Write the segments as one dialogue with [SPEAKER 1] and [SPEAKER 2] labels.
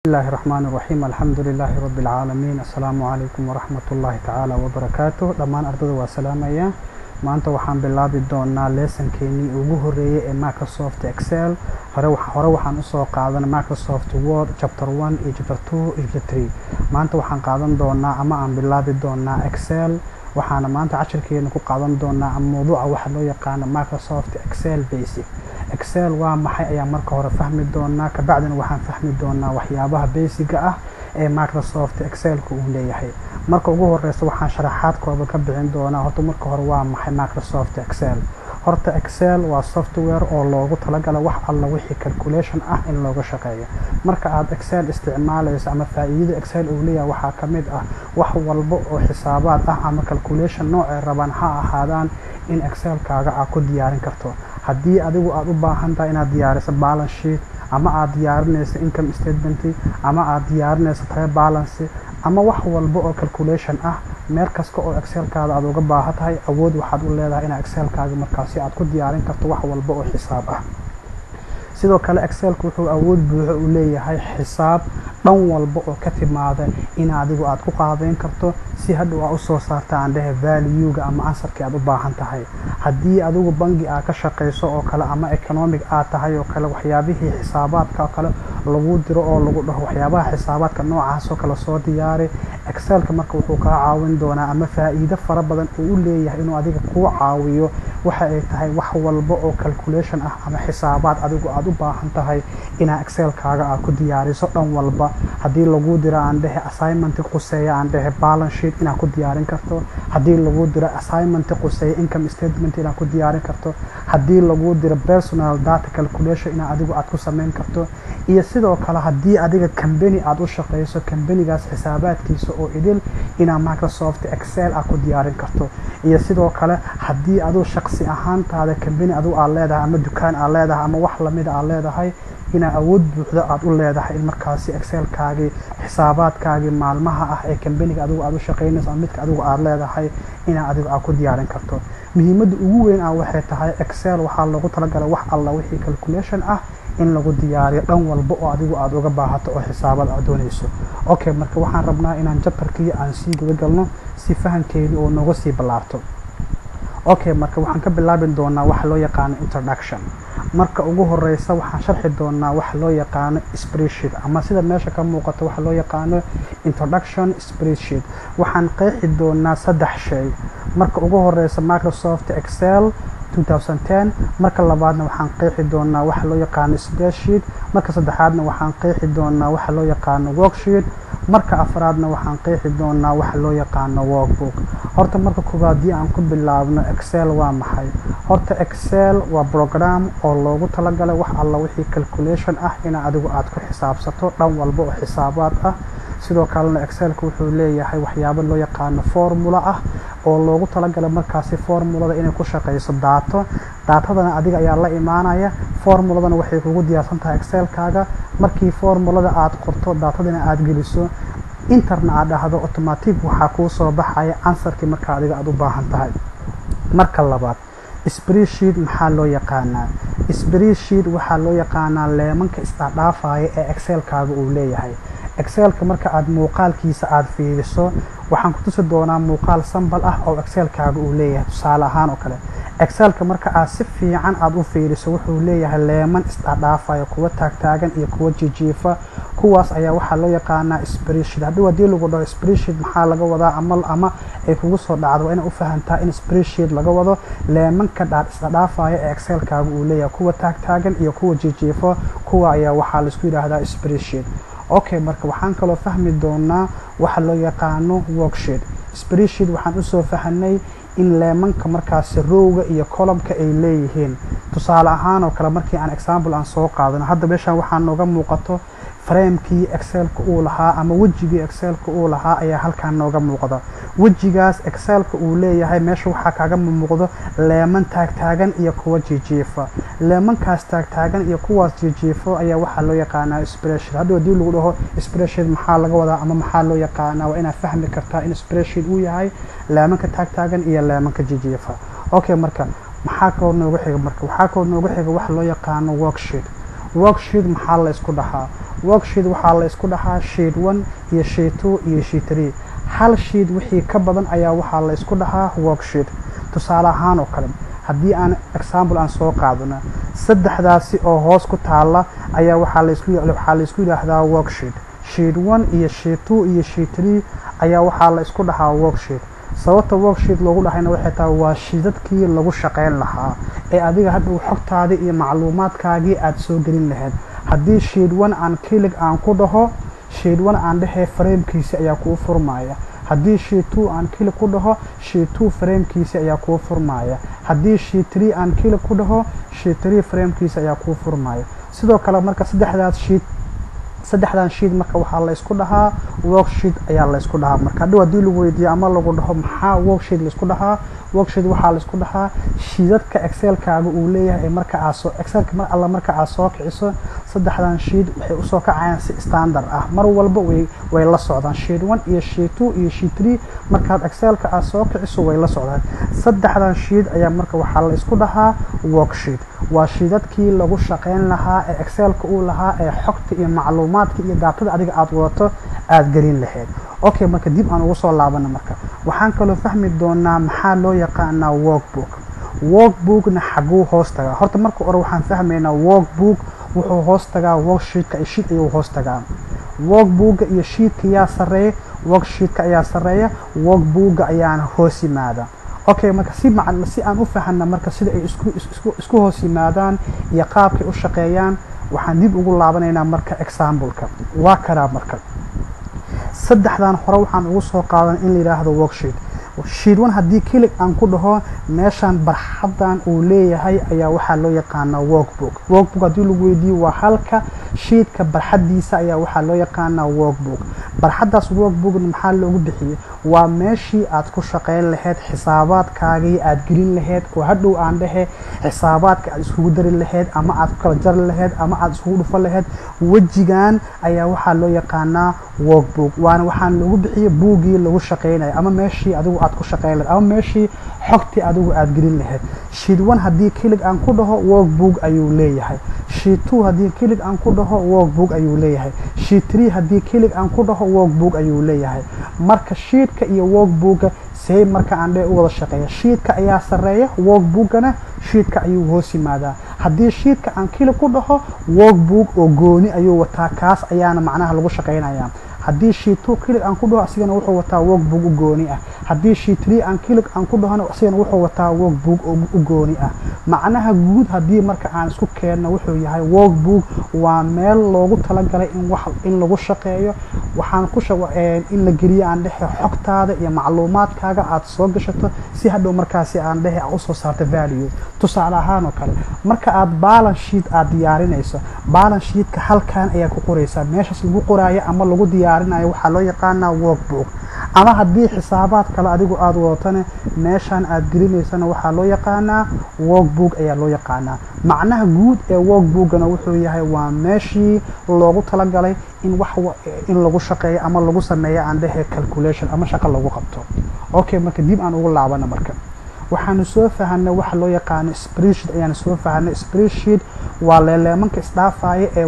[SPEAKER 1] الله الرحمن الرحيم الحمد لله رب العالمين السلام عليكم ورحمة الله تعالى وبركاته dhammaan ardada waa salaamaya maanta waxaan bilaabi doonaa leesankeenii ugu horeeyay ee microsoft excel hore hore waxaan usoo qaadan microsoft word chapter 1 iyo chapter 2 iyo chapter 3 maanta waxaan qaadan doonaa ama aan bilaabi doonaa excel waxaana maanta cashirkeena ku qaadan doonaa mawduuca waxa loo yaqaano microsoft excel basic excel waa maxay ayaan marka hore fahmi doonaa kabacdina waxaan fahmi doonaa waxyaabaha basiga ah ee microsoft excelka uu leeyahay marka ugu horeysa waxaan sharaxaad kooban ka bixin doonaa horta marka hore waa maxay microsoft excel horta excel waa software oo loogu talagala wax alla wixii calculation ah in looga shaqeeyo marka aad excel isticmaalayso ama faa-iidada excel uu leeyahay waxaa ka mid ah wax walba oo xisaabaad ah ama calculation noocay rabaan ha ahaadaan in excelkaaga aad ku diyaarin karto haddii adigu aada u baahan tahay inaad diyaariso balance sheet ama aad diyaarinayso income statement ama aad diyaarinayso tire balance ama wax walba oo calculation ah meel kasta oo excelkaada aad uga baahan tahay awood waxaad u leedahay inaad excelkaaga markaasi aad ku diyaarin karto wax walba oo xisaab ah sidoo kale excelka wuxuu awood buuxo u leeyahay xisaab dhan walba oo ka timaada in adigu aad ku qaabeyn karto si hadhow aa usoo saarta aan dhehe valuega ama ansarkii aad u baahan tahay haddii adigu bangi aad ka shaqayso oo kale ama economic aad tahay oo kale waxyaabihii xisaabaadka oo kale lagu diro oo lagu dhaho waxyaabaha xisaabaadka noocaas oo kale soo diyaari excelka marka wuxuu kaa caawin doonaa ama faa-iido fara badan uu u leeyahay inuu adiga kuu caawiyo waxa ay tahay wax walba oo calculation ah ama xisaabaad adigu aad u baahan tahay inaa excelkaaga aad ku diyaariso dhan walba haddii lagu diro aan dhehe assignment quseeya aan dhehe balance sheet inaad ku diyaarin karto haddii lagu diro assignment quseeya income statement inaad ku diyaarin karto haddii lagu diro personal data calculation inaad adigu aad ku samayn karto iyo sidoo kale haddii adiga company aada u shaqeyso companygaas xisaabaadkiisa oo idil inaad microsoft excel aad ku diyaarin karto iyo sidoo kale haddii aduu shaqsi ahaantaada company aduu aad leedahay ama dukaan aad leedahay ama wax lamida aad leedahay inaa awood buuxda aada u leedahay in markaasi excelkaagii xisaabaadkaagii maalmaha ah ee companiga adigu aad u shaqeynayso ama midka adigu aad leedahay inaa adigu aad ku diyaarin karto muhiimadda ugu weyn ah waxay tahay excel waxaa loogu talagalay wax alla wixii calculation ah in lagu diyaariyo dhan walba oo adigu aada uga baahato oo xisaabad aad doonayso okay marka waxaan rabnaa inaan jabtarkii aan sii guda galno si fahankeeni oo nooga sii ballaarto okay marka waxaan ka bilaabi doonaa waxa loo yaqaano introduction marka ugu horeysa waxaan sharxi doonaa waxa loo yaqaano spreadsheet ama sida meesha ka muuqato waxa loo yaqaano introduction spreadsheet waxaan qeexi doonaa saddex shay marka ugu horeysa microsoft excel 2010 marka labaadna waxaan qeexi doonaa waxa loo yaqaano spreadsheet marka saddexaadna waxaan qeexi doonaa waxa loo yaqaano worksheet marka afraadna waxaan qeexi doonaa waxa loo yaqaano workbook horta marka koowaad dii aan ku bilaabno excel waa maxay horta excel waa program oo loogu talagalay wax alla wixii calculation ah ina adigu aad ku xisaabsato dhan walba oo xisaabaad ah sidoo kalena excelka wuxuu leeyahay waxyaabo loo yaqaano formula ah oo loogu talagalay markaasi formulada inay ku shaqeyso daato daatadana adiga ayaa la imaanaya formuladana waxay kugu diyaarsan tahay excelkaaga markii formulada aad qorto daatadana aada geliso interna aad dhahdo automatic waxaa kuu soo baxaya ansarkii markaa adiga aada u baahan tahay marka labaad spreadsheet maxaa loo yaqaanaa spreadsheet waxaa loo yaqaanaa leemanka isdhaadhaafaya ee excelkaaga uu leeyahay excelka marka aada muuqaalkiisa aada fiiriso waxaan ku tusi doonaa muuqaal sambal ah oo excelkaaga uu leeyahay tusaale ahaan oo kale excelka marka aad si fiican aada u fiiriso wuxuu leeyahay leeman isdhaadhaafaya kuwa taagtaagan iyo kuwa jijiifa kuwaas ayaa waxaa loo yaqaanaa spreadsheet haddii haddii lagu dhaho spreadsheet maxaa laga wadaa ama ama ay kugu soo dhacdo waa inaa u fahantaa in spreadsheet laga wado leemanka dhaad isdhaadhaafaya ee excelkaaga uu leeyahay kuwa taagtaagan iyo kuwa jijiifa kuwa ayaa waxaa laisku yidhaahdaa spreadsheet okay marka waxaan kaloo fahmi doonaa waxa loo yaqaano worksheet spreadsheet waxaan usoo fahanay in leemanka markaasi rowga iyo colomka ay leeyihiin tusaale ahaan oo kale markii aan example aan soo qaadano hadda meeshaan waxaa nooga muuqato framekii excelka uu lahaa ama wejigii excelka uu lahaa ayaa halkaan nooga muuqda wejigaas excelka uu leeyahay meesha waxaa kaaga muuqdo leeman taagtaagan iyo kuwa jijiifa leemankaas taagtaagan iyo kuwaas jijiifo ayaa waxaa loo yaqaanaa spreadsheet haddii haddii lagu dhaho spreadsheet maxaa laga wadaa ama maxaa loo yaqaanaa waa inaad fahmi kartaa in spreadsheet uu yahay leemanka taagtaagan iyo leemanka jijiifa okay marka maxaa kaloo nooga xiga marka waxaa kaloo nooga xiga waxa loo yaqaano worksheet worksheet maxaa la isku dhahaa worksheet waxaa la isku dhahaa sheet one iyo sheet two iyo sheet three hal sheet wixii ka badan ayaa waxaa la isku dhahaa worksheet tusaale ahaan oo kale haddii aan example aan soo qaadano saddexdaasi oo hoos ku taala ayaa waxaa laisku waxaa la isku yidhaahdaa worksheet sheet one iyo sheet two iyo sheet three ayaa waxaa la isku dhahaa worksheet sababta worksheet loogu dhahayna waxay tahay waa shiidadkii lagu shaqeyn lahaa ee adiga hadhow xogtaadii iyo macluumaadkaagii aada soo gelin lahayd haddii sheet one aan kilig aan ku dhaho sheet one aan dhehee framekiisi ayaa kuu furmaya haddii sheet two aan kilig ku dhaho sheet two framekiisi ayaa kuu furmaya haddii sheet three aan kilig ku dhaho sheet three framekiisi ayaa kuu furmaya sidoo kale marka saddexdaas sheet saddexdan sheet marka waxaa la isku dhahaa worksheet ayaa la isku dhahaa marka hadhow haddii lagu weydiiyo ama lagu dhaho maxaa worksheet la isku dhahaa worksheet waxaa la isku dhahaa shiidadka excelkaaga uu leeyahay ee marka aad soo excelka mar alla marka aad soo kiciso saddexdan sheet waxay usoo kacayaan si standard ah mar walba way way la socdaan sheet one iyo sheet two iyo sheet three markaad excelka aad soo kiciso way la socdaan saddexdan sheet ayaa marka waxaa la isku dhahaa worksheet waa shiidadkii lagu shaqeyn lahaa ee excelka uu lahaa ee xogta iyo macluumaadka iyo daatada adiga aada wadato aada gelin lahayd okay marka dib aan ugu soo laabana marka waxaan kaloo fahmi doonaa maxaa loo yaqaanaa workbook workbookna xaguu hoos tagaa horta marka hore waxaan fahmaynaa workbook wuxuu hoos tagaa worksheetka iyo sheet ayuu hoos tagaa workbooka iyo sheetka yaa sareeya worksheetka ayaa sareeya workbooka ayaana hoos yimaada okay marka si macan si aan u fahanna marka sida ay isku isku isku hoos yimaadaan iyo qaabkay u shaqeeyaan waxaan dib ugu laabanaynaa marka exampleka waa karaa marka saddexdan hore waxaan ugu soo qaadan in la yidhaahdo worksheet sheet one haddii kilig aan ku dhaho meeshaan barxadan uu leeyahay ayaa waxaa loo yaqaanaa workbook workbook haddii lagu weydiiyo waa halka sheetka barxadiisa ayaa waxaa loo yaqaanaa workbook barxadaas workbookna maxaa loogu bixiyey waa meeshii aad ku shaqeyn lahayd xisaabaadkaagii aad gelin lahayd oo hadhow aan dhehe xisaabaadka aad iskugu dari lahayd ama aad ku kala jari lahayd ama aad iskugu dhufan lahayd wejigan ayaa waxaa loo yaqaanaa workbook waana waxaan loogu bixiyey buuggii lagu shaqeynaya ama meeshii adigu aad ku shaqeyn lahayd ama meeshii xogtii adigu aad gelin lahayd sheet one haddii kilig aan ku dhaho workbook ayuu leeyahay sheet two haddii kilig aan ku dhaho workbook ayuu leeyahay sheet three haddii kilig aan ku dhaho workbook ayuu leeyahay marka sheetka iyo workbooka see marka aan dhe u wada shaqeeya sheetka ayaa sareeya workbookana sheetka ayuu hoos yimaadaa haddii sheetka aan kilig ku dhaho workbook oo gooni ayuu wataa kaas ayaana macnaha lagu shaqeynaya haddii sheet two kilig aan ku dhaho asigana wuxuu wataa workbook u gooni ah haddii sheet three aan kilig aan ku dhahona asigana wuxuu wataa workbook u gooni ah macnaha guud haddii marka aan isku keenno wuxuu yahay workbook waa meel loogu talagalay in wax in lagu shaqeeyo waxaan ku in la geliyo aan dhehe xogtaada iyo macluumaadkaaga aad soo gashato si hadhow markaasi aan dhehe a usoo saarto value tusaale ahaan oo kale marka aad balance sheet aad diyaarinayso balance sheetka halkan ayaa ku qoraysaa meeshaas lagu qoraayo ama lagu diyaarinayo waxaa loo yaqaanaa workbook ama haddii xisaabaad kale adigu aada wadatane meeshaan aad gelinaysana waxaa loo yaqaanaa workbook ayaa loo yaqaanaa macnaha guud ee workbookana wuxuu yahay waa meeshii loogu talagalay in wax in lagu shaqeeyo ama lagu sameeyo aan dhehe calculation ama shaqo lagu qabto okay marka dib aan ugu laabana marka waxaanu soo fahanay waxa loo yaqaano spreadsheet ayaanu soo fahanay spreadsheet waa leeleemanka isdhaafaya ee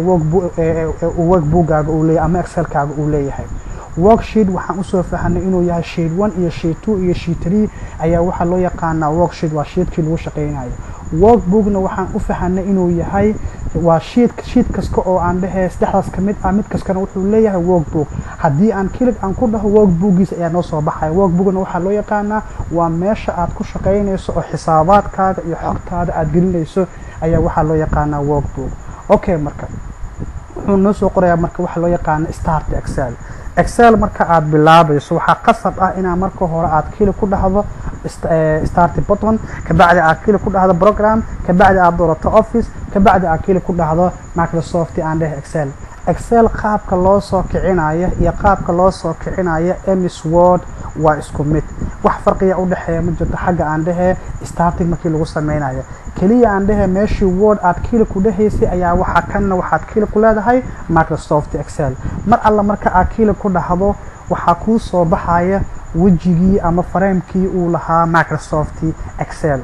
[SPEAKER 1] workbookaaga uu leeyahay ama excelkaaga uu leeyahay worksheet waxaan usoo fahanay inuu yahay sheet one iyo sheet two iyo sheet three ayaa waxaa loo yaqaanaa worksheet waa sheetkii lagu shaqeynayo workbookna waxaan u fahanay inuu yahay waa sheet sheet kasta oo aan dhehe saddexdaas ka mid ah mid kaskana wuxuu leeyahay workbook haddii aan kilig aan ku dhaho workbookiisa ayaa noo soo baxaya workbookna waxaa loo yaqaanaa waa meesha aad ku shaqeynayso oo xisaabaadkaaga iyo xogtaada aad gelinayso ayaa waxaa loo yaqaanaa workbook okay marka wuxuu noo soo qorayaa marka waxa loo yaqaano start excel excel marka aad bilaabayso waxaa qasab ah inaa marka hore aad kili ku dhahdo start button kabacdi aad kili ku dhahdo program kabacdi aad doorato office kabacdi aad kili ku dhahdo microsoft aan dheh excel excel qaabka loo soo kicinaya iyo qaabka loo soo kicinaya ms word waa isku mid wax farqiya u dhexeeya ma jirto xagga aan dhehee starting markii lagu sameynayo keliya aan dhehe meeshii word aad kili ku dhehaysay ayaa waxaa kanna waxaad kili ku leedahay microsoft excel mar alla marka aad kili ku dhahdo waxaa kuu soo baxaya wejigii ama fareemkii uu lahaa microsoft excel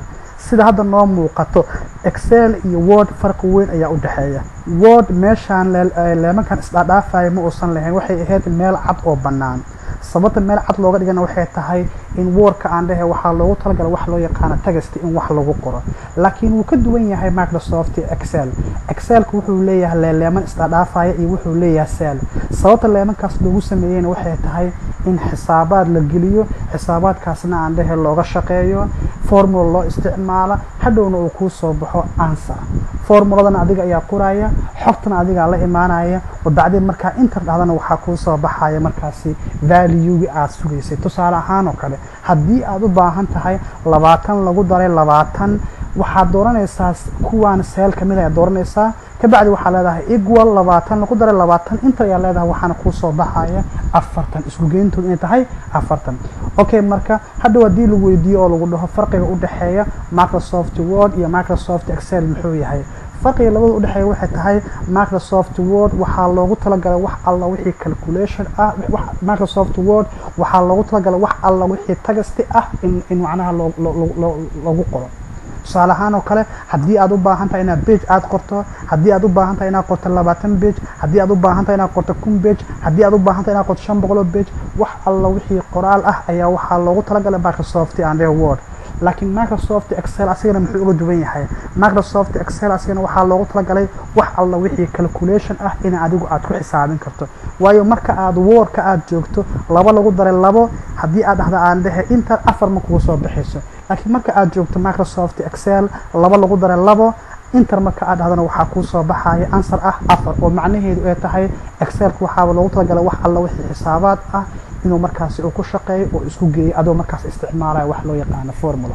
[SPEAKER 1] sida hadda noo muuqato excel iyo word farqi weyn ayaa u dhexeeya word meeshaan leemankan isdhaadhaafaya ma uusan lahayn waxay ahayd meel cad oo bannaan sababta meel cad looga dhigana waxay tahay in wordka aan dhehe waxaa loogu talagala wax loo yaqaano tagasti in wax lagu qoro laakiin wuu ka duwan yahay microsoft excel excelka wuxuu leeyahay leeleeman isdhaadhaafaya iyo wuxuu leeyahay sel sababta leemankaas loogu sameeyeyna waxay tahay in xisaabaad la geliyo xisaabaadkaasna aan dhehe looga shaqeeyo formula loo isticmaala hadhowna uu kuu soo baxo answer formuladana adiga ayaa qoraya xogtana adigaa la imaanaya wabacdeen markaa inter dhahdana waxaa kuu soo baxaya markaasi valuegi aad sugaysay tusaale ahaan oo kale haddii aad u baahan tahay labaatan lagu daray labaatan waxaad dooranaysaa kuwaan seel kamid ayaad dooranaysaa kabacdi waxaa leedahay equal labaatan lagu daray labaatan inter ayaa leedahay waxaana kuu soo baxaya afartan isku geyntood inay tahay afartan okay marka hadhow haddii lagu weydiiyo oo lagu dhaho farqiga u dhexeeya microsoft word iyo microsoft excel muxuu yahay farqiga labada udhexeeya waxay tahay microsoft word waxaa loogu talagalay wax alla wixii calculation ah microsoft word waxaa loogu talagalay wax alla wixii tagasti ah in in macnaha loogu qoro tusaale ahaan oo kale haddii aad u baahan tahay inaad bage aad qorto haddii aad u baahan tahay inaad qorto labaatan bage haddii aad u baahan tahay inaad qorto kun bage haddii aad u baahan tahay inaad qorto shan boqoloo bage wax alla wixii qoraal ah ayaa waxaa loogu talagalay microsoft and word laakiin microsoft excel asigana muxuu uga duwan yahay microsoft excel asigana waxaa loogu talagalay wax alla wixii calculation ah in adigu aad ku xisaabin karto waayo marka aad wordka aad joogto laba lagu daray labo haddii aad dhahda aan dhehe inta afar ma kugu soo baxayso laakiin marka aad joogto microsoft excel laba lagu daray labo inter marka aad dhahdana waxaa kuu soo baxaya answer ah afar oo macnaheedu ay tahay excelka waxaaba loogu talagalay wax alla wixii xisaabaad ah inuu markaasi uu ku shaqeeyo oo isku geeyo adoo markaas isticmaalaya wax loo yaqaano formula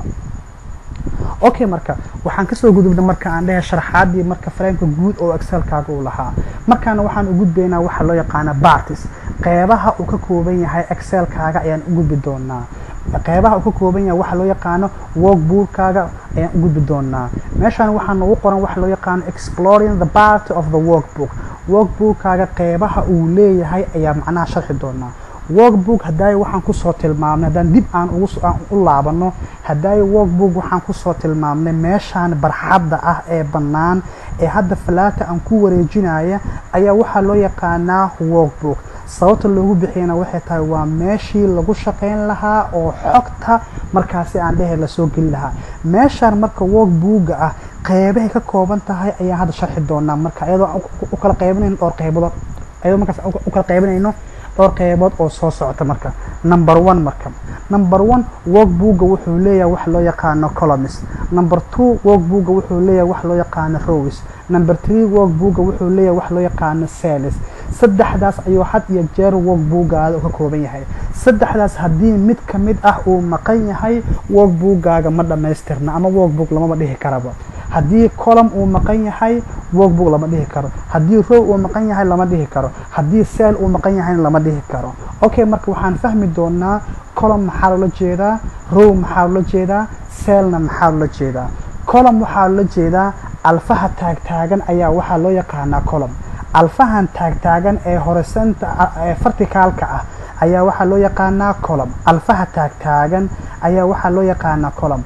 [SPEAKER 1] okay marka waxaan kasoo gudubnay marka aan dhehe sharaxaadii marka frameka guud oo excelkaaga uu lahaa markaana waxaan u gudbaynaa waxa loo yaqaano bartis qeybaha uu ka kooban yahay excelkaaga ayaan u gudbi doonaa qeybaha uu ka kooban yahay waxa loo yaqaano workbookaaga ayaan u gudbi doonaa meeshaan waxaa noogu qoran waxa loo yaqaano exploring the part of the workbook workbookaaga qeybaha uu leeyahay ayaa macnaha sharxi doonaa workbook hadaayo waxaan kusoo tilmaamnay haddaan dib aan u laabano hadaayo workbook waxaan kusoo tilmaamnay meeshaan barxadda ah ee bannaan ee hadda falaata aan ku wareejinaya ayaa waxaa loo yaqaanaa workbook sababta loogu bixiyana waxay tahay waa meeshii lagu shaqayn lahaa oo xogta markaasi aan dhehe lasoo geli lahaa meeshaan marka workbooga ah qeybahay ka kooban tahay ayaan hadda sharxi doonaa marka iyadoo u kala qeybinayno dhowr qeybadood iyadoo markaas u kala qeybinayno dhowr qeybood oo soo socota marka number one marka number one workbooga wuxuu leeyahay wax loo yaqaano columns number two workbooga wuxuu leeyahay wax loo yaqaano rows number three workbooga wuxuu leeyahay wax loo yaqaano sales saddexdaas ayuu had iyo jeer workboogaada ka kooban yahay saddexdaas haddii mid ka mid ah uu maqan yahay workboogaaga ma dhammaystirna ama workbook lamama dhihi karaba haddii column uu maqan yahay workbook lama dhihi karo haddii row uu maqan yahay lama dhihi karo haddii sel uu maqan yahayna lama dhihi karo okay marka waxaan fahmi doonaa column maxaa loola jeedaa row maxaa loola jeedaa selna maxaa loola jeedaa column waxaa loola jeedaa alfaha taagtaagan ayaa waxaa loo yaqaanaa column alfahan taagtaagan ee horesenta ee verticaalka ah ayaa waxaa loo yaqaanaa column alfaha taagtaagan ayaa waxaa loo yaqaanaa column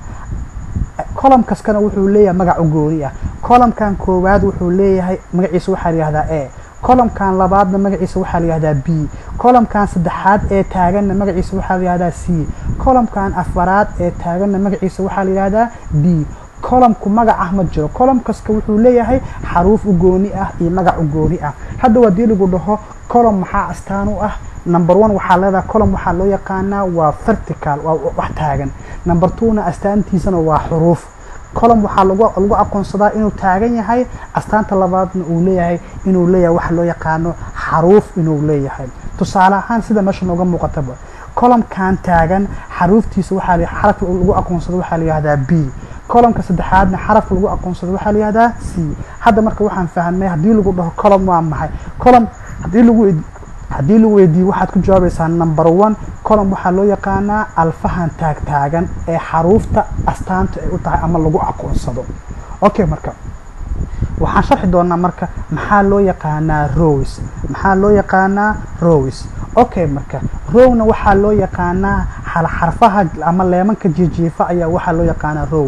[SPEAKER 1] column kaskana wuxuu leeyahay magac u gooni ah columnkan koowaad wuxuu leeyahay magaciisa waxaa la yihahdaa a columnkan labaadna magaciisa waxaa la yihahdaa b columnkan saddexaad ee taaganna magaciisa waxaa la yihahdaa c columnkan afaraad ee taaganna magaciisa waxaa la yihahdaa d columnku magac ah ma jiro column kaska wuxuu leeyahay xaruuf u gooni ah iyo magac u gooni ah hadda haddii lagu dhaho column maxaa astaan u ah number one waxaa leedahay column waxaa loo yaqaanaa waa vertical waa wax taagan number two-na astaantiisana waa xuruuf column waxaa lagu lagu aqoonsadaa inuu taagan yahay astaanta labaadna uu leeyahay inuu leeyahay waxa loo yaqaano xaruuf inuu leeyahay tusaale ahaan sida meesha nooga muuqataba columnkan taagan xaruuftiisa waxaa xarafka lagu aqoonsado waxaa la yihahdaa b columnka saddexaadna xarafka lagu aqoonsado waxaa la yihahdaa c hadda marka waxaan fahamnay haddii lagu dhaho column waa maxay column haddii lagu haddii lagu weydiiyo waxaad ku jawaabaysaa number one column waxaa loo yaqaanaa alfahan taagtaagan ee xaruufta astaanta ay u tahay ama lagu aqoonsado okay marka waxaan sharxi doonaa marka maxaa loo yaqaanaa rows maxaa loo yaqaanaa rows okay marka rowna waxaa loo yaqaanaa xarfaha ama leemanka jiijiifa ayaa waxaa loo yaqaanaa row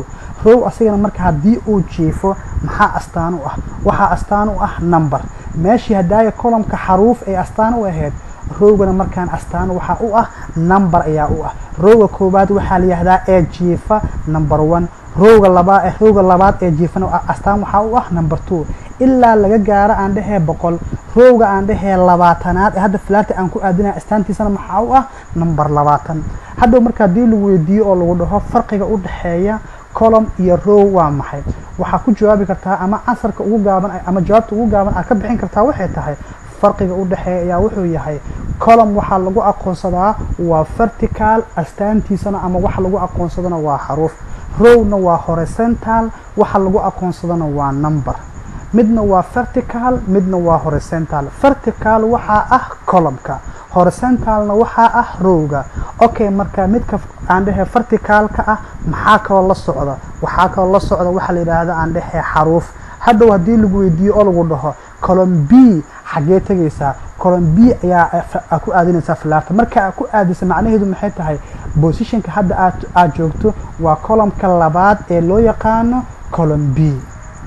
[SPEAKER 1] row asigana marka haddii uu jiifo maxaa astaan u ah waxaa astaan u ah number meeshii haddaaya columka xaruuf ay astaan u ahayd rowgana markaan astaan waxaa u ah number ayaa u ah rowga koowaad waxaa la yihahdaa ee jiifa number one rowga labaa rowga labaad ee jiifana astaan waxaa u ah number two ilaa laga gaaro aan dhehee boqol rowga aan dhehee labaatanaad ee hadda flaarta aan ku aadinaya astaantiisana maxaa u ah number labaatan hadhow marka haddii lagu weydiiyo oo lagu dhaho farqiga u dhexeeya column iyo row waa maxay waxaa ku jawaabi kartaa ama casarka ugu gaaban ama jawaabta ugu gaaban aad ka bixin kartaa waxay tahay farqiga u dhexeeya ayaa wuxuu yahay column waxaa lagu aqoonsadaa waa vertical astaantiisana ama waxa lagu aqoonsadana waa xaruuf rowna waa horizontal waxa lagu aqoonsadana waa number midna waa vertical midna waa horizontal vertical waxaa ah columnka horizontalna waxaa ah rowga okay marka midka aan dhehe verticalka ah maxaa kaloo la socda waxaa kaloo la socda waxaa la yidhaahda aan dhehe xaruuf hadhow haddii lagu weydiiyo oo lagu dhaho column b xaggee tegaysaa column b ayaa ku aadinaysaa flaarta marka aad ku aadisa macnaheedu maxay tahay positionka hadda aad aad joogto waa columnka labaad ee loo yaqaano column b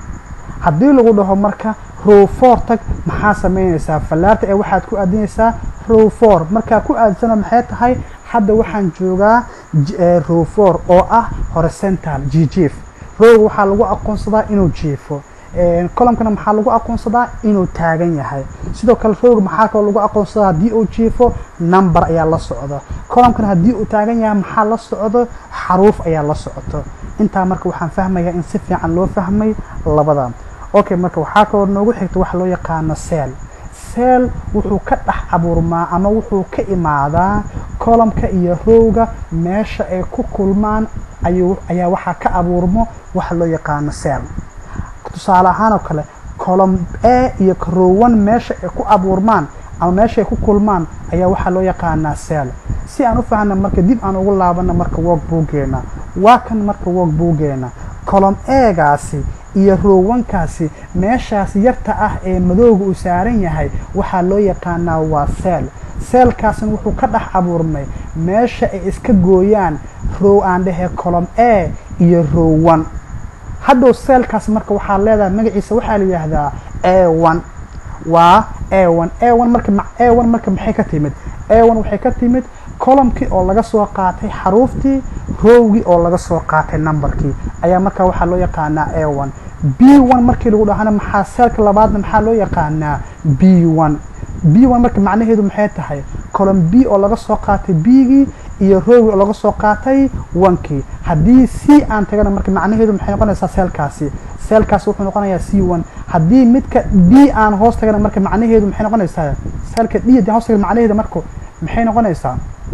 [SPEAKER 1] haddii lagu dhaho marka row four tag maxaa sameynaysaa fallaarta ee waxaad ku aadinaysaa row four markaa ku aadisana maxay tahay hadda waxaan joogaa row four oo ah horizontal jijiif rowga waxaa lagu aqoonsadaa inuu jiifo columkana maxaa lagu aqoonsadaa inuu taagan yahay sidoo kale rowga maxaa kaloo lagu aqoonsadaa haddii uu jiifo number ayaa la socda columkana haddii uu taagan yahay maxaa la socdo xaruuf ayaa la socoto intaa marka waxaan fahmayaa in si fiican loo fahmay labada okay marka waxaa kaloo noogu xigta waxa loo yaqaano seel seel wuxuu ka dhex abuurmaa ama wuxuu ka imaadaa columka iyo rowga meesha ay ku kulmaan ayuu ayaa waxaa ka abuurmo waxa loo yaqaano seel tusaale ahaan oo kale column a iyo rowan meesha ay ku abuurmaan ama meesha ay ku kulmaan ayaa waxaa loo yaqaanaa seel si aan u fahna marka dib aan ugu laabana marka work boogeena waa kan marka work boogeena column egaasi iyo rowankaasi meeshaas yarta ah ee madooga uu saaran yahay waxaa loo yaqaanaa waa seel seelkaasna wuxuu ka dhex abuurmay meesha ay iska gooyaan row aan dhehe column a iyo rowan hadhow seelkaas marka waxaa leedahay magaciisa waxaa la yidhaahdaa a one waa a one a one marka a one marka maxay ka timid a one waxay ka timid columkii oo laga soo qaatay xaruuftii rowgii oo laga soo qaatay numberkii ayaa marka waxaa loo yaqaanaa a one b one markii lagu dhahana maxaa seelka labaadna maxaa loo yaqaanaa b one b one marka macnaheedu maxay tahay column b oo laga soo qaatay b-gii iyo rowgii oo laga soo qaatay onkii haddii c aan tagana marka macnaheedu maxay noqonaysaa seelkaasi seelkaasi wuxuu noqonayaa c one haddii midka d aan hoos tagana marka macnaheedu maxay noqonaysaa seelka d haddii hoos tagana macnaheedu marka maxay noqonaysaa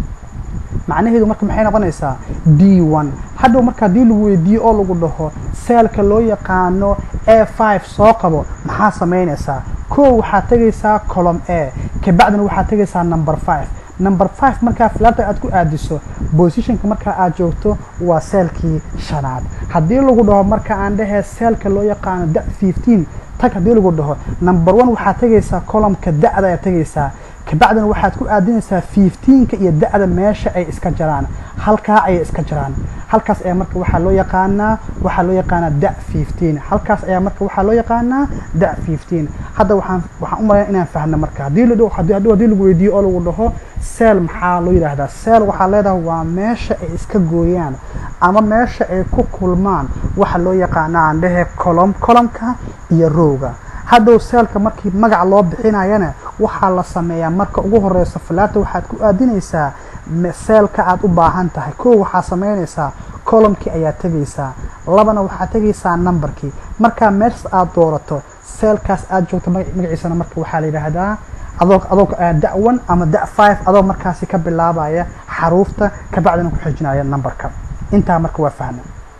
[SPEAKER 1] macnaheedu marka maxay noqonaysaa d one hadhow marka haddii lagu weydiiyo oo lagu dhaho seelka loo yaqaano a five soo qabo maxaa samaynaysaa kow waxaad tegaysaa column a kabacdina waxaad tegaysaa number five number five markaa flaarta aad ku aadiso positionka markaa aad joogto waa seelkii shanaad haddii lagu dhaho marka aan dhehee seelka loo yaqaano da fifteen tag haddii lagu dhaho number one waxaad tegaysaa columnka da-da ayaad tegaysaa kabacdina waxaad ku aadinaysaa fifteenka iyo da-da meesha ay iska jaraan halkaa ayay iska jaraan halkaas ayaa marka waxaa loo yaqaanaa waxaa loo yaqaanaa da fifteen halkaas ayaa marka waxaa loo yaqaanaa da fifteen hadda waxaan waxaan u malaya inaan fahno marka haddii la haddii haddii lagu weydiiyo oo lagu dhaho seel maxaa loo yidhaahdaa seel waxaa leedahay waa meesha ay iska gooyaan ama meesha ay ku kulmaan waxa loo yaqaanaa aan dhehe colom colomka iyo rowga hadhow seelka markii magac loo bixinayana waxaa la sameeyaa marka ugu horeyso falaata waxaad ku aadinaysaa seelka aad u baahan tahay kow waxaa sameynaysaa colomkii ayaa tegaysaa labana waxaad tegaysaa numberkii markaa meeshas aad doorato seelkaas aad joogto magaciisana marka waxaa la yidhaahdaa adoo adoo da one ama da five adoo markaasi ka bilaabaya xaruufta kabacdina ku xijinaya numberka intaa marka waa fahma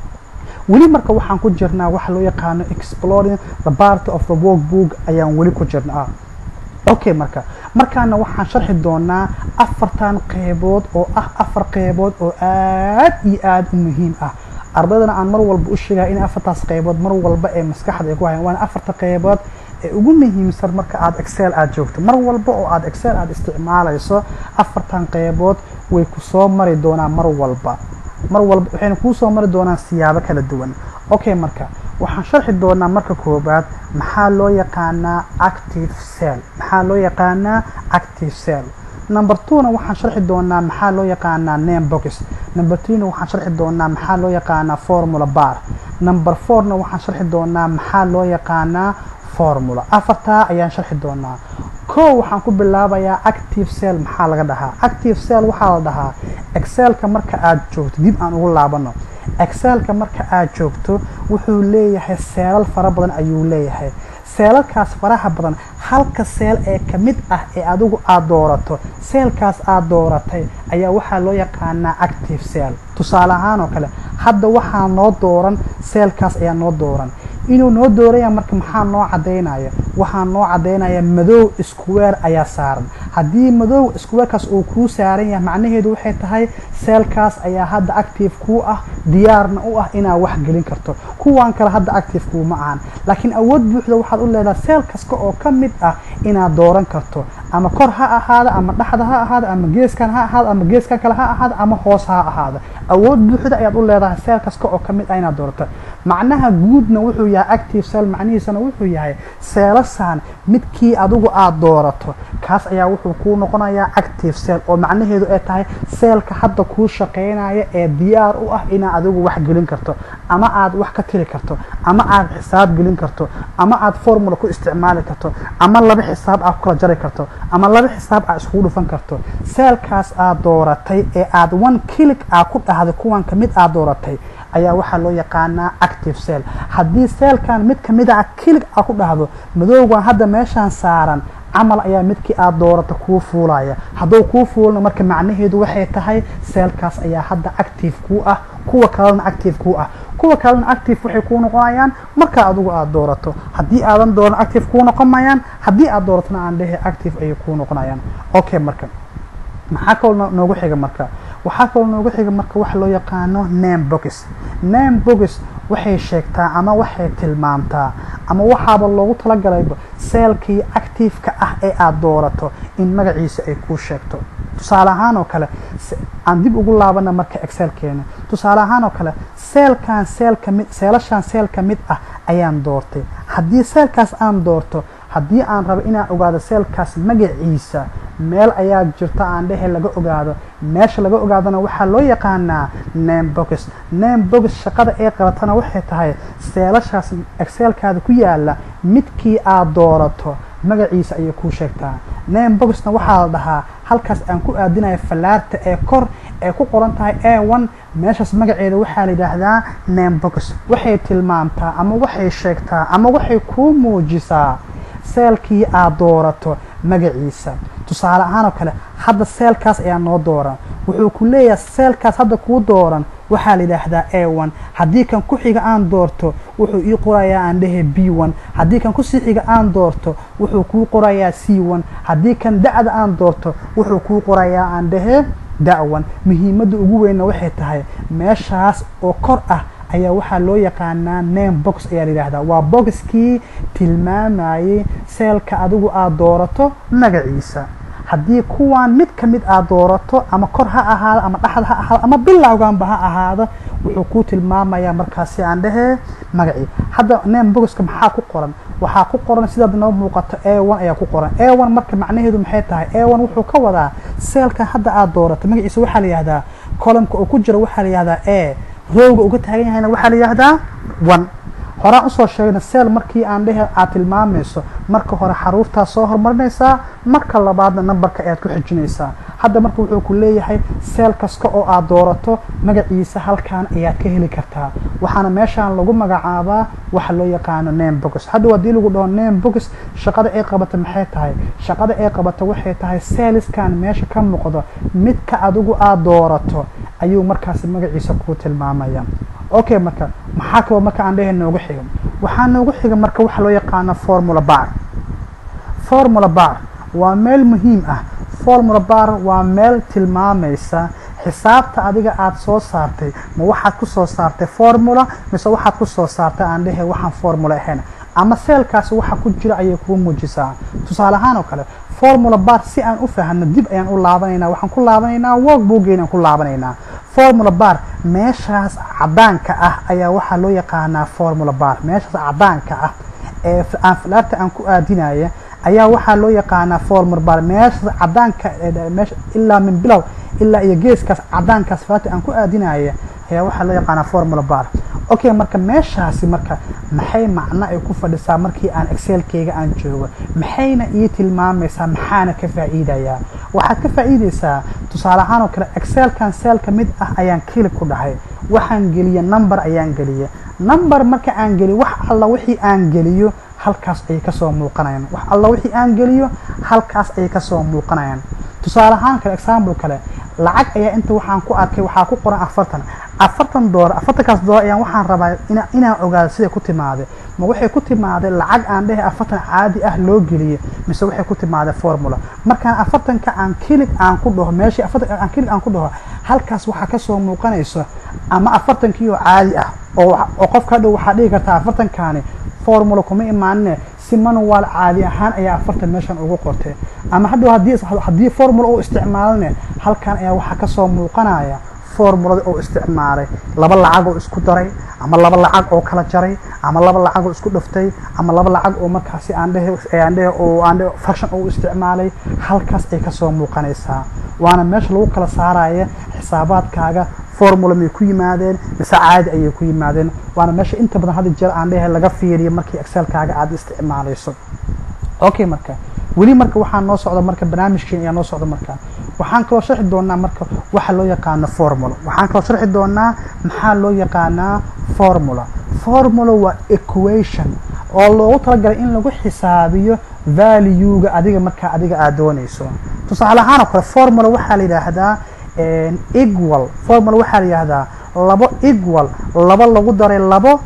[SPEAKER 1] weli marka waxaan ku jirnaa waxa loo yaqaano exploring the part of the workbook ayaan weli ku jirnaa okay marka markaana waxaan sharxi doonaa afartan qeybood oo ah afar qeybood oo aad iyo aad u muhiim ah ardaydana aan mar walba u sheegaya in afartaas qeybood mar walba ee maskaxda ay ku hayaan waana afarta qeybood ee ugu muhiimsan marka aad excel aad joogto mar walba oo aad excel aad isticmaalayso afartan qeybood way ku soo mari doonaan mar walba mar walba waxayna kuu soo mari doonaan siyaabo kala duwan okay marka waxaan sharxi doonaa marka koobaad maxaa loo yaqaanaa active cell maxaa loo yaqaanaa active cell number twona waxaan sharxi doonaa maxaa loo yaqaanaa name box number threena waxaan sharxi doonaa maxaa loo yaqaanaa formula bar number fourna waxaan sharxi doonaa maxaa loo yaqaanaa formula afartaa ayaan sharxi doonaa kow waxaan ku bilaabayaa active cell maxaa laga dhahaa active cell waxaa la dhahaa excelka marka aad joogto dib aan ugu laabano excelka marka aad joogto wuxuu leeyahay seelal fara badan ayuu leeyahay seelalkaas faraha badan halka seel ee ka mid ah ee adigu aada doorato seelkaas aada dooratay ayaa waxaa loo yaqaanaa active cell tusaale ahaan oo kale hadda waxaa noo dooran seelkaas ayaa noo dooran inuu noo dooraya marka maxaa noo cadaynaya waxaa noo cadaynaya madow square ayaa saaran haddii madow squarekaas uu kuu saaran yahay macnaheedu waxay tahay seelkaas ayaa hadda active kuu ah diyaarna u ah inaad wax gelin karto kuwan kale hadda active kuu ma ahan laakiin awood buuxda waxaad u leedahay seel kasta oo ka mid ah inaad dooran karto ama kor ha ahaada ama dhexda ha ahaada ama geeskan ha ahaada ama geeskan kale ha ahaada ama hoos ha ahaada awood buuxda ayaad u leedahay seel kasta oo ka mid ah inaad doorato macnaha guudna wuxuu yahay active cell macnihiisana wuxuu yahay seelasaan midkii adigu aada doorato kaas ayaa wuxuu kuu noqonayaa active cell oo macnaheedu ay tahay seelka hadda kuu shaqeynaya ee diyaar u ah inaad adigu wax gelin karto ama aad wax ka tiri karto ama aad xisaab gelin karto ama aad formula ku isticmaali karto ama laba xisaab aad kula jari karto ama laba xisaab aad iskugu dhufan karto seelkaas aad dooratay ee aad one kilig aad ku dhahday kuwan kamid aad dooratay ayaa waxaa loo yaqaanaa active cell haddii seelkan mid kamid a kilig aad ku dhahdo madowgan hadda meeshaan saaran camal ayaa midkii aada doorata kuu fuulaya hadduu kuu fuulna marka macnaheedu waxay tahay seelkaas ayaa hadda active kuu ah kuwa kalena active kuu ah kuwa kalena active waxay kuu noqonayaan marka adigu aada doorato haddii aadan dooran active kuu noqon mayaan haddii aad dooratona aan dhehe active ayay kuu noqonayaan okay marka maxaa kaloo noogu xiga marka waxaa kaloo noogu xiga marka waxa loo yaqaano name box name box waxay sheegtaa ama waxay tilmaamtaa ama waxaaba loogu talagalayba seelkii active-ka ah ee aada doorato in magaciisa ay kuu sheegto tusaale ahaan oo kale aan dib ugu laabana marka excelkeena tusaale ahaan oo kale seelkan seel kamid seelashaan seel ka mid ah ayaan doortay haddii seelkaas aan doorto haddii aan rabo inaan ogaado seelkaas magaciisa meel ayaa jirta aan dhehe laga ogaado meesha laga ogaadona waxaa loo yaqaanaa name box name box shaqada ay qabatana waxay tahay seelashaas excelkaada ku yaala midkii aada doorato magaciisa ayay kuu sheegtaa name boxna waxaa la dhahaa halkaas aan ku aadinayo fallaarta ee kor ee ku qoran tahay a one meeshaas magaceeda waxaa la yidhaahdaa name box waxay tilmaamtaa ama waxay sheegtaa ama waxay kuu muujisaa seelkii aada doorato magaciisa tusaale ahaan oo kale hadda seelkaas ayaa noo dooran wuxuu ku leeyahay seelkaas hadda kuu dooran waxaa la yidhaahdaa a one haddii kan ku xiga aan doorto wuxuu ii qorayaa aan dhehe b one haddii kan kusii xiga aan doorto wuxuu kuu qorayaa c one haddii kan da-da aan doorto wuxuu kuu qorayaa aan dhehe da-one muhiimadda ugu weynna waxay tahay meeshaas oo kor ah ayaa waxaa loo yaqaanaa name box ayaa la yidhaahdaa waa boxkii tilmaamayay seelka adigu aada doorato magaciisa haddii kuwan mid ka mid aad doorato ama kor ha ahaado ama dhexda ha ahaado ama bilowganba ha ahaado wuxuu kuu tilmaamayaa markaasi aan dhehee magacii hadda name boxka maxaa ku qoran waxaa ku qoran sidaad noo muuqato a one ayaa ku qoran a one marka macnaheedu maxay tahay a one wuxuu ka wadaa seelkan hadda aada doorato magaciisa waxaa la yihahdaa columka uu ku jiro waxaa la yihahdaa a rowga uga taagan yahayna waxaa la yihahdaa one horaan usoo sheegna seel markii aan dhehe aad tilmaamayso marka hore xaruuftaa soo horumarinaysaa marka labaadna nambarka ayaad ku xijinaysaa hadda marka wuxuu ku leeyahay seel kasta oo aad doorato magaciisa halkan ayaad ka heli kartaa waxaana meeshaan lagu magacaabaa waxa loo yaqaano name box hadda haddii lagu dhaho name box shaqada ay qabata maxay tahay shaqada ay qabata waxay tahay seeliskan meesha ka muuqdo midka adigu aada doorato ayuu markaasi magaciisa kuu tilmaamaya okay marka maxaa kaloo marka aan dhehe noogu xiga waxaa noogu xiga marka waxa loo yaqaano formula bar formula bar waa meel muhiim ah formula bar waa meel tilmaamaysa xisaabta adiga aada soo saartay ma waxaad ku soo saartay formula mise waxaad ku soo saartay aan dhehe waxaan formula ahayn ama seelkaasi waxa ku jira ayay kuu muujisaa tusaale ahaan oo kale formula bar si aan u fahno dib ayaan u laabanaynaa waxaan ku laabanaynaa work boogeen aan ku laabanaynaa formula bar meeshaas cadaanka ah ayaa waxaa loo yaqaanaa formula bar meeshaas cadaanka ah ee aan falaarta aan ku aadinaya ayaa waxaa loo yaqaanaa formula bar meeshaas cadaanka meesha ilaa min bilow ilaa iyo geeskaas cadaankaas falaarta aan ku aadinaya ayaa waxaa loo yaqaanaa formula bar okay marka meeshaasi marka maxay macno ay ku fadhisaa markii aan excelkeyga aan joogo maxayna ii tilmaamaysaa maxaana ka faa'iidayaa waxaad ka faa'iidaysaa tusaale ahaan oo kale excelkan selka mid ah ayaan kili ku dhahay waxaan geliye number ayaan geliye number marka aan geliyo wax alla wixii aan geliyo halkaas ayay kasoo muuqanayaan wax alla wixii aan geliyo halkaas ayay kasoo muuqanayaan tusaale ahaan kale example kale lacag ayaa inta waxaan ku arkay waxaa ku qoran afartan afartan doolar afartankaas doolar ayaan waxaan rabaa inaan ogaado siday ku timaaday ma waxay ku timaaday lacag aan dhehe afartan caadi ah loo geliye mise waxay ku timaaday formula markaan afartanka aan kilig aan ku dhaho meeshii afartanka aan kilig aan ku dhaho halkaas waxaa kasoo muuqanayso ama afartankii oo caadi ah oo qofka hadhow waxaa dhigi kartaa afartankaani formula kuma imaanine si manual caadi ahaan ayaa afartan meeshan ugu qortay ama hadhow hadii haddii formula uu isticmaalane halkan ayaa waxaa kasoo muuqanaya formulada oo isticmaalay laba lacag oo isku daray ama laba lacag oo kala jaray ama laba lacag oo isku dhuftay ama laba lacag oo markaasi aan dhehe aan dhehe oo aan dhehe function oo isticmaalay halkaas ay kasoo muuqanaysaa waana meesha lagu kala saaraya xisaabaadkaaga formula may ku yimaadeen mise caadi ayay ku yimaadeen waana meesha inta badan hadda jeer aan dhehe laga fiiriyo markii excelkaaga aada isticmaalayso okay marka weli marka waxaa noo socda marka barnaamijkeen ayaa noo socda marka waxaan kaloo sharxi doonaa marka waxa loo yaqaano formula waxaan kaloo sharxi doonaa maxaa loo yaqaanaa formula formula waa equation oo loogu talagalay in lagu xisaabiyo valuega adiga markaa adiga aad doonayso tusaale ahaan oo kale formula waxaa la yidhaahdaa equal formula waxaa la yidhaahdaa labo equal laba lagu daray labo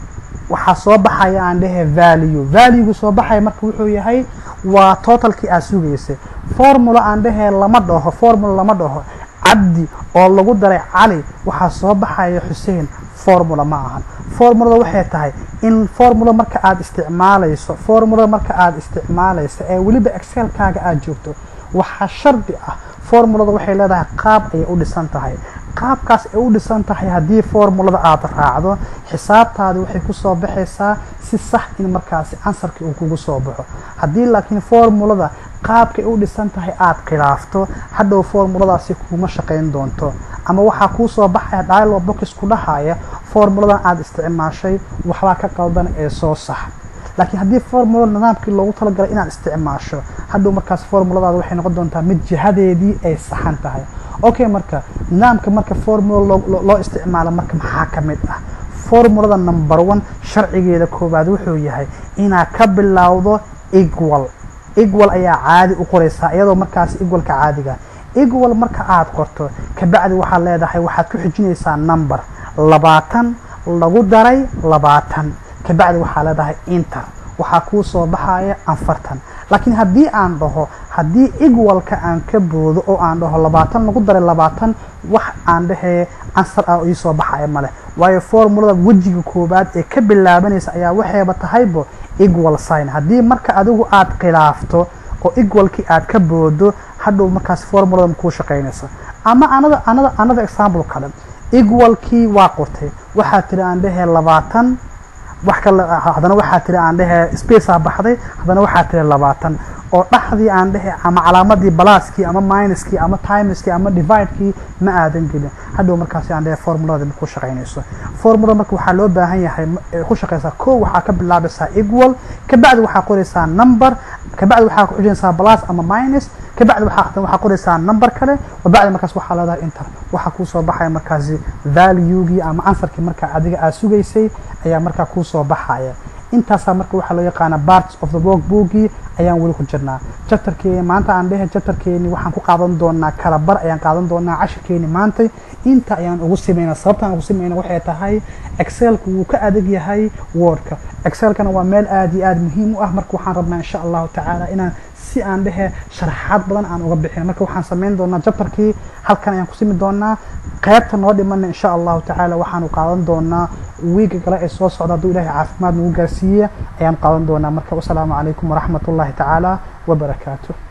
[SPEAKER 1] waxaa soo baxaya aan dhehe value valuegu soo baxaya marka wuxuu yahay waa totalkii aad sugaysay formula aan dhehee lama dhaho formula lama dhaho cabdi oo lagu daray cali waxaa soo baxaya xuseen formula ma ahan formulada waxay tahay in formula marka aada isticmaalayso formulada marka aada isticmaalayso ee weliba excelkaaga aada joogto waxaa shardi ah formulada waxay leedahay qaab ayay u dhisan tahay qaabkaas ay u dhisan tahay haddii formulada aada raacdo xisaabtaadi waxay kusoo baxaysaa si sax in markaasi ansarkii uu kugu soo baxo haddii laakiin formulada qaabkay u dhisan tahay aada khilaafto hadhow formuladaasi kuma shaqayn doonto ama waxaa kuu soo baxaya dialog box ku dhahaya formuladan aada isticmaashay waxbaa ka qaldan ee soo sax laakiin haddii formulada nidaamkii loogu talagalay inaad isticmaasho hadhow markaas formuladaada waxay noqon doontaa mid jihadeedii ay saxan tahay okay marka nidaamka marka formula loo isticmaalo marka maxaa ka mid ah formulada number one sharcigeeda koowaad wuxuu yahay inaad ka bilowdo equal equal ayaa caadi u qoraysaa iyadoo markaas equalka caadiga equal marka aad qorto kabacdi waxaad leedahay waxaad ku xijinaysaa number labaatan lagu daray labaatan kabacdi waxaa leedahay inter waxaa kuu soo baxaya afartan laakiin haddii aan dhaho haddii equalka aan ka boodo oo aan dhaho labaatan lagu daray labaatan wax aan dhahee ansar ah ii soo baxaya male waayo formulada wejiga koowaad ee ka bilaabanaysa ayaa waxayba tahaybo equal sign haddii marka adigu aada khilaafto oo equalkii aad ka boodo hadhow markaas formulada kuu shaqaynaysa ama anada anada anada example kale equalkii waa qortay waxaa tiri aan dhahee labaatan wax kale haddana waxaa tiri aan dhehe spacea baxday haddana waxaa tiri labaatan oo dhaxdii aan dhehe ama calaamadii balaaskii ama minuskii ama timeskii ama dividekii ma aadan gelin hadhow markaasi aan dhehe formulada ku shaqaynayso formulada marka waxaa loo baahan yahay ku shaqaysaa ko waxaa ka bilaabaysaa equal kabacdi waxaa qoraysaa number kabacdi waxaa ku xujinaysaa balas ama minus kabacdi waxaa waxaa qoraysaa number kale wabacdi markaas waxaa leedahay inter waxaa kuusoo baxaya markaasi valuegii ama answerkii markaa adiga aad sugaysay ayaa markaa kuusoo baxaya intaasaa marka waxaa loo yaqaana parts of the workbookii ayaan weli ku jirnaa chapterkeeni maanta aan dhehe chapterkeeni waxaan ku qaadan doonaa kala bar ayaan qaadan doonaa cashirkeeni maanta inta ayaan ugu sameynaa sababta aan ugu sameynaa waxay tahay excelka wuu ka adag yahay wordka excelkana waa meel aad iyo aad muhiim u ah marka waxaan rabnaa insha allahu tacaala inaan si aan dhehe sharaxaad badan aan uga bixin marka waxaan sameyn doonaa chapterkii halkan ayaan ku simi doonaa qaybta noo dhimana insha allahu tacaala waxaanu qaadan doonaa wiiga kale ee soo socda hadduu ilahay caafimaad nagu gaarsiiya ayaan qaadan doonaa marka wasalaamu calaykum waraxmat ullahi tacaala wabarakaatu